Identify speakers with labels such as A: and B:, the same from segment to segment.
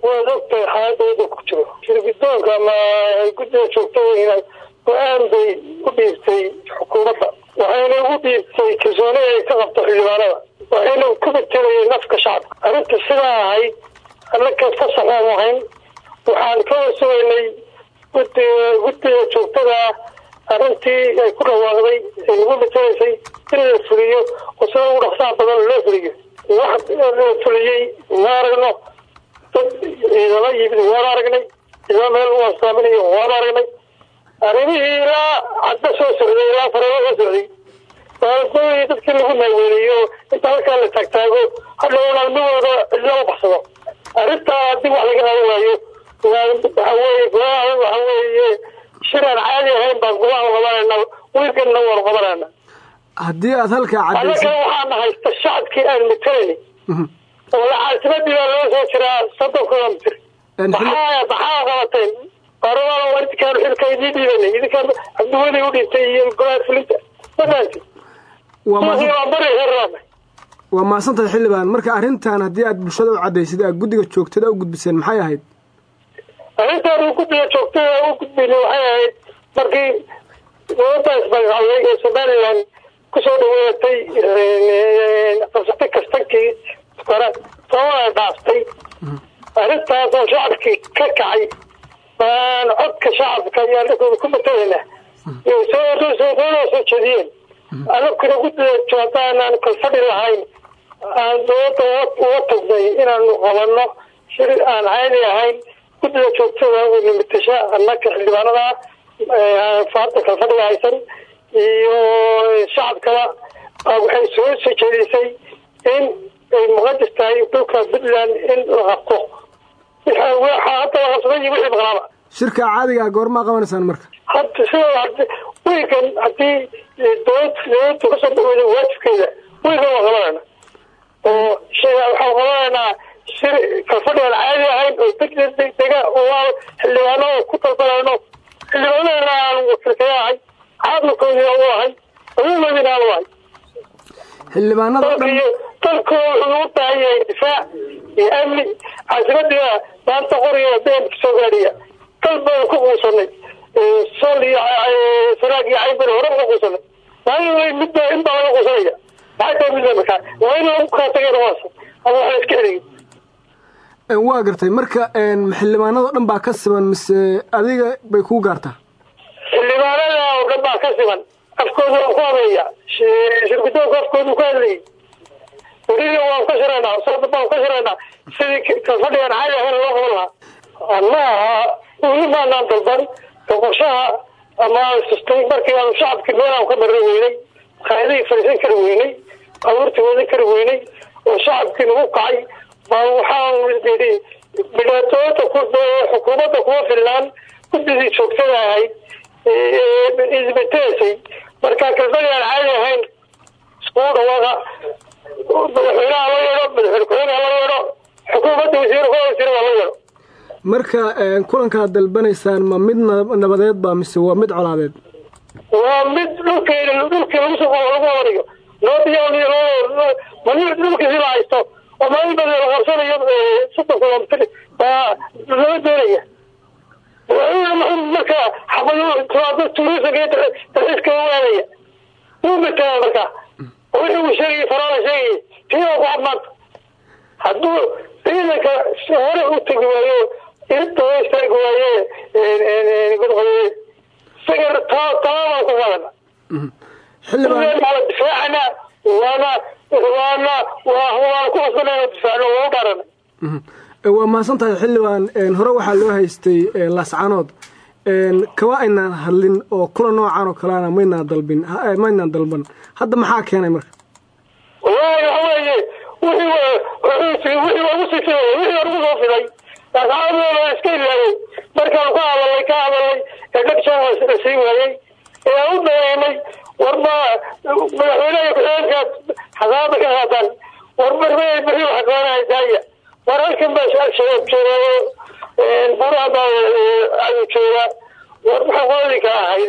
A: waad ogtahay xaaladooda ku jiro shirgidoonka ama guddiga joogtooyina go-aan bay u dhiibtay xukuumadda waxayna ugu dhiibtay kalsooni ay ka qabto xildhibaanada waxayna ku matelayay nafka shacabka arrinta sidaa ahayd annaka fasaxaan ahayn waxaan ka warsugaynay gudiga guddiga joogtada arrintii ay ku dhawaaqday ay nagu matelaysay in la fuliyo oo sida ugu dhaqsaha badan loo fuliyo wax la fuliyey ma aragno dad ciidamo yimid waan aragnay ciidamo meel u astaaminayo waan aragnay arrimihii ilaa cadda soo socday ilaa faramo soo socday baaladooyi dadkii lagu naaweeliyo inta halkaa la taagtaago hadhowna almigooda cidlo u baxsado arrintaa haddii wax laga qaban waayo waxa weeye golaha waxa weeye shir aan caadi ahayn baan golaha qabanayna wiilkanna waan qabanayna
B: haddii aad halkaa
A: annaga
B: cadaysid
A: waxaana haysta shacabkii aan matalayni oo lacaasimadii baa loo soo jiraa soddon kilomitr maxaa maxaa qabateen baarlamaana waa idinkaan xilka idii dhiibanay idinkaan cabdiweli u dhintay iyo golaha fulinta madaanti
B: waa mahadsan-
A: waa bari herraana
B: waa mahadsantahay xildhibaan marka arrintan haddii aad bulshada u cadaysid aad guddiga joogtada u gudbiseen maxay ahayd
A: arrintaan uu guddiga joogtada u gudbinay waxay ahayd markii dowladda ismagacawday ee somalilan kusoo dhaweatay qabsatay kastankii kore sababaa dhaaftay arrintaasoo shacabkii ka kacay baan codka shacabka iyo annagooda ku matalayna iyo soo soo soo jeediyeen annaguna guddiga joogtaanaan kalfadhi lahayn aan dowladda uga tagnay inaanu qabanno shir aan caadi ahayn guddiga joogtada weyna matasha annaga xildhibaanada faarta kalfadhiga haysan iyo shacabkaba baa waxay soo soo jeedisay in ay muqadis tahay dhulka puntland in la qabto waxa waxaa hadda la qabsaday iyo wixii maqnaaba
B: shirka caadiga ah goormaa qabanaysaan marka
A: hadda sida hadi wiilkan haddii dowlad dowladda kasoo dhaweyda waajibkeeda wiilkan waa qabanayna oo shay waxaan qabanaynaa shir kalfadhi aan caadi ahayn oo degdeg degdega oo aan xildhibaano ku dalbanayno xildhibaanadana aan wakiilkaya ahay caalamkoodina u ahay aduumadina aan u ahay
B: xildhibaanada o dhan
A: dalkiyo dalku wuxuu u baahan yahay difaac iyo amni caasimadiina maanta qoriga beenka soo gaadhiya dal baanu ku quusanay sol iyo sanaag iyo caybana hore uga quusanay maalin midba in baa laga quusanaya maxay tahay midba markaa waa in lagu kala tageen waasa ama waxla iska xiriyin
B: Een, waa gartay marka een, xildhibaanada o dhan baa ka siman mise adiga bay kuu gaartaa
A: xildhibaanada oo dhan baa ka siman afkooda waan ku habeeya shirgudoonka afkooda ku hadlayay weliga waan ka shiraynaa sabda baan ka shiraynaa sidii kalfadhigan caadi ahayn loo qaban lahaa annaha weli maanaan dalban boqoshaha ama sustay markii aanu shacabkii meel aan ka marra weynay qaadihii fadhiisan kari weynay abuurtii wadan kari weynay oo shacabkii nagu kacay baa waxaan yidhi midhaatooda ku xukuumadda kuma filnaan guddigii joogtada ahayd isbetesay marka kalfadhi aan caadi ahayn iskugu dhawaaqa madaxweynaha la yeedho madaxweyne ku-xigeenka la yeedho xukuumadda wasiir ku wasiir waa la yeedho
B: marka een, kulankaad dalbanaysaan ma mid na- nabadeed baa mise waa mid colaadeed
A: waa mid dhulkeena dhulkii lagu soo lagu wadaniyo loo diyaaniyo loo mani dhulkiisi la haysto oo maalin badan la qarsanayo soddon kilomitr baa lama doonaya madaxweyne maxamed marka xabado timaado tuurisanka iyo dalxiiska waadaya wuu mataa marka wixii uu sheegayay faraala sheegayay tii waa ku cadmaanta hadduu ciidanka hore u tegi waayo irinta hoo istaagi waaye godqodowe isaga taabaan ku qadana
B: xildhibaan
A: waana difaacana waana waana waana ku qasbanayna difaacno waa u dhaarana
B: Mhm. Ee, waa mahadsan tahay xildhibaan een, hore waxaa loo haystay ee, laascanood een, kama aynaan hadlin oo kula noocan oo kaleana maynaan dalbin ha- ee, maynaan dalban hadda maxaa keenay marka
A: wallaahi waxa weeye wixii wa- wixii wixii waa ugu sii fiday wixii waa ugu soo fiday laascaanood waa iska ilaayay markaan ka hadalay ka hadalay ee dhagshan la sii waayey ee aan u dareemay warma madaxweynaha ku-xigeenka xasaabada ka qaadaan war marmay beri waxa qabanaya daaya war halkan baa al-shabaab joogaayo buraha baa ayuu joogaa war waxa qoodinka ahayd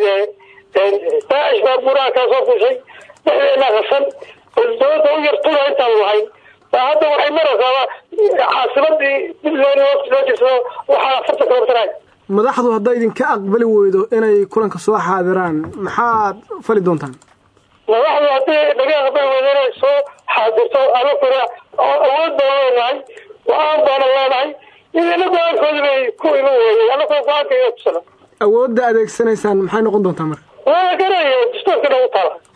A: daacish baa buraha kaa soo fushay dhexdeena qasan dowladda u yartuna intaan lahayn hadda waxay maraysaa caasimadii puntland loo jeedsado waxaa afartan kilomitr
B: madaxdu hadday idinka aqbali weydo inay kulanka soo xaadiraan maxaad fali doontaan
A: madaxdu haddii naga aqbali weydo inay soo xaadirto anakuna awood baan leenahay go-aan baana leenahay idina go-aankooda bay ku iman weeyey anakuna go-aanka iga tusana
B: awoodda adeegsanaysaan maxay noqon doontaa marka
A: waa garanaya dastuurkana u taala